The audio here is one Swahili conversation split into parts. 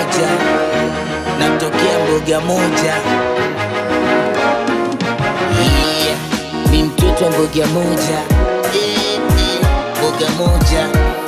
moja, natokea mboga moja. Yeah, mi mtoto wa mboga moja, Eh, eh, mboga moja.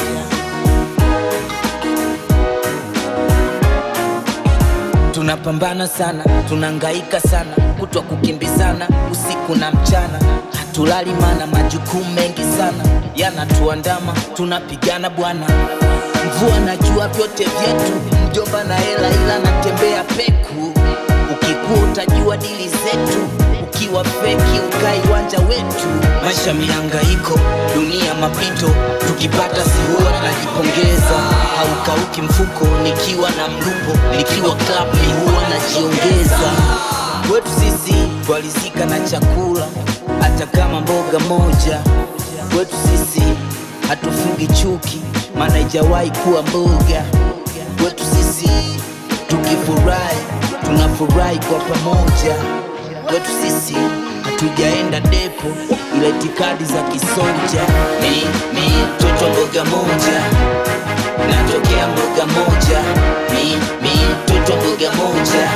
Tunapambana sana, tunangaika sana, kutwa kukimbizana usiku na mchana, hatulali mana majukumu mengi sana yanatuandama, tunapigana bwana, mvua na jua vyote vyetu, mjomba na hela ila natembea peku, ukikuwa utajua dili zetu, ukiwa feki ukai wanja wetu, maisha mihangaiko, dunia mapito, tukipata sihua najipongeza, haukauki mfuko, nikiwa na mlupo, nikiwa club ni huwa najiongeza. Kwetu sisi twalizika na chakula, hata kama mboga moja. Kwetu sisi hatufungi chuki, maana ijawahi kuwa mboga. Kwetu sisi tukifurahi, tunafurahi kwa pamoja. Kwetu sisi hatujaenda depo, ila itikadi za kisoja. Mi mi mtoto mboga moja natokea mboga moja, mi mi mtoto mboga moja,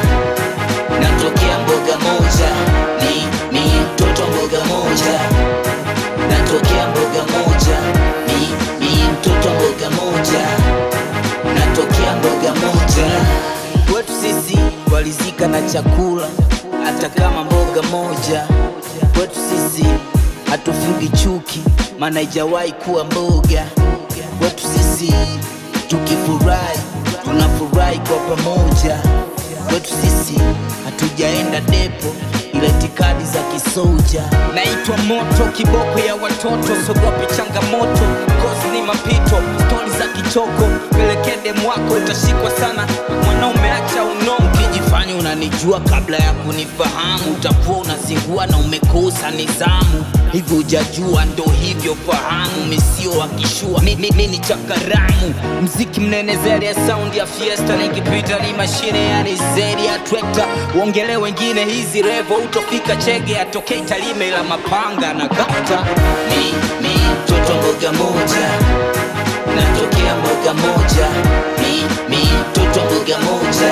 natokea mboga moja, mi mi mtoto mboga moja, natokea mboga moja, mi mi mtoto mboga moja, natokea mboga moja. Kwetu sisi walizika na chakula, hata kama mboga moja. Kwetu sisi hatufungi chuki, maana ijawahi kuwa mboga. Kwetu sisi tukifurahi, tunafurahi kwa pamoja. Kwetu sisi hatujaenda depo, ila itikadi za kisoja. naitwa moto kiboko ya watoto sogope changamoto kozi ni mapito stori za kichoko pelekede mwako utashikwa sana mwanaume acha unomo Ukijifanya unanijua kabla ya kunifahamu, utakuwa unazingua na umekosa nizamu. Hivyo hujajua, ndo hivyo fahamu, misio wakishua mi, mi, mi ni chakaramu mziki mnene zeri ya sound ya fiesta nikipita ni mashine yani zeri ya trekta uongele wengine hizi revo utofika chege atokei talime la mapanga na gata mi mi mtoto mboga moja, natokea mboga moja, mi mi mtoto mboga moja,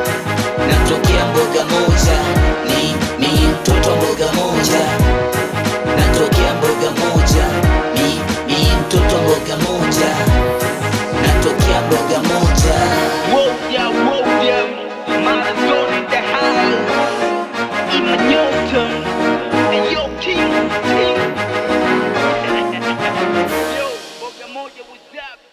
natokea mboga moja, mi mi mtoto mboga moja, natokea mboga moja, mi mi mtoto mboga moja, natokea mboga moja. Woja, woja, Maradona in the house. Ima Newton, and yo, King, King. Yo, Boga Moja, what's up?